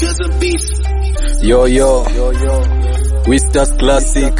dozen beats. Yo yo, Wistas Classic.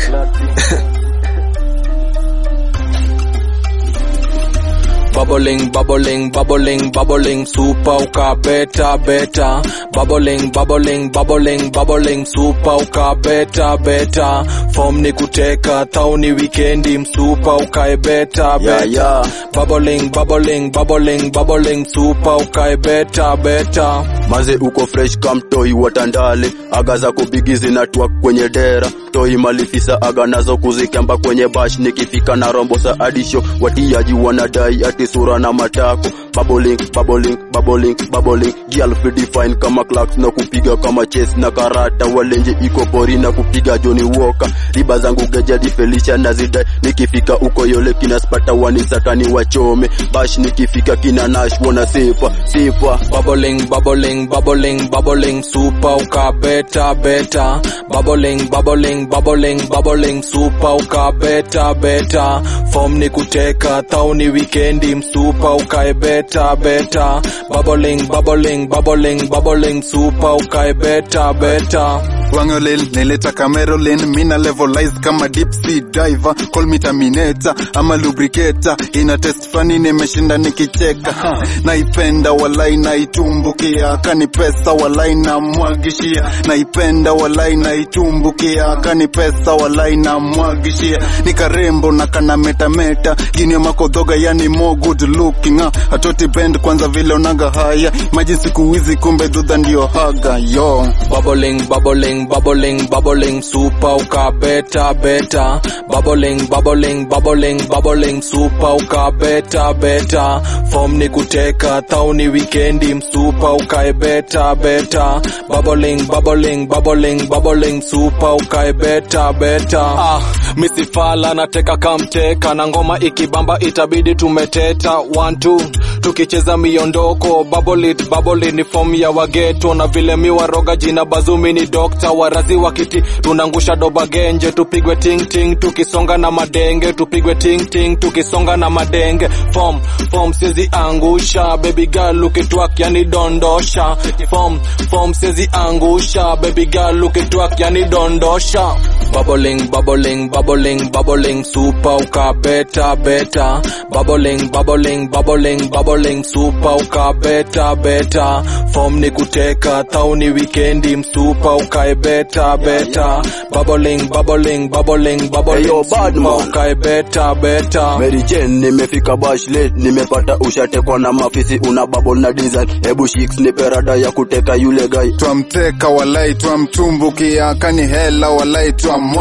Bubbling, bubbling, bubbling, bubbling, super uka beta beta. Bubbling, bubbling, bubbling, bubbling, super uka beta beta. Form ni kuteka, thau ni weekendi, msupa ukae beta beta. Yeah, yeah. Bubbling, bubbling, bubbling, bubbling, super ukae beta beta. Maze uko fresh kam toi watandale aga za kubigi zinatwa kwenye dera toi malifisa aga nazo kuzikamba kwenye bash nikifika na rombosa adisho watiaji wanadai ati sura na matako bubbling bubbling bubbling bubbling girl fit define kama clocks na kupiga kama chess na karata walenje iko pori na kupiga Johnny Walker riba zangu gejadi Felicia na zidai nikifika uko yole kina spata wanisakani wachome bash nikifika kina nash wana sipa sipa Bubbling, bubbling, bubbling, bubbling, super uka beta beta. Bubbling, bubbling, bubbling, bubbling, super uka beta beta. Form ni kuteka, thau ni weekendi, msupa ukae beta beta. Bubbling, bubbling, bubbling, bubbling, super ukae beta beta. Wangolel nileta Camerolin mina levelize kama deep sea diver call me terminator ama lubricator ina test fani nimeshinda nikicheka ha. naipenda walai naitumbukia kani pesa walai na mwagishia naipenda walai naitumbukia kani pesa walai na mwagishia nikarembo na kana meta meta gini makodhoga yani more good looking ha. atoti bend kwanza vile onaga haya maji siku hizi kumbe dudha ndio haga yo Bubbling, bubbling, bubbling, bubbling, super uka beta beta. Bubbling, bubbling, bubbling, bubbling, super uka beta beta. Form ni kuteka, thau ni weekendi, msupa ukae beta beta. Bubbling, bubbling, bubbling, bubbling, super ukae beta beta. Ah, misifala nateka kamteka na ngoma ikibamba itabidi tumeteta. One two, tukicheza miondoko, bubble it, bubble it, ni form ya wageto na vile miwaroga jina bazumi ni dokta warazi wa kiti tunangusha doba genje tupigwe ting ting tukisonga na madenge tupigwe ting ting tukisonga na madenge form form sizi angusha baby girl ukitwak yani dondosha form form sizi angusha baby girl ukitwak yani dondosha bubbling bubbling bubbling bubbling super uka beta beta bubbling bubbling bubbling bubbling super uka beta beta form ni kuteka thau ni weekendi msupa ukae beta beta bubbling bubbling bubbling bubbling Hey, yo, bad super man. ukae beta beta Mary Jane nimefika bash late nimepata ushatekwa na mafisi una bubble na design hebu shiks nipe rada ya kuteka yule guy twamteka walai twamtumbukia kani hela walai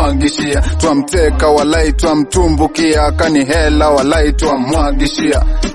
twamwagishia twamteka walai twamtumbukia kani hela walai twamwagishia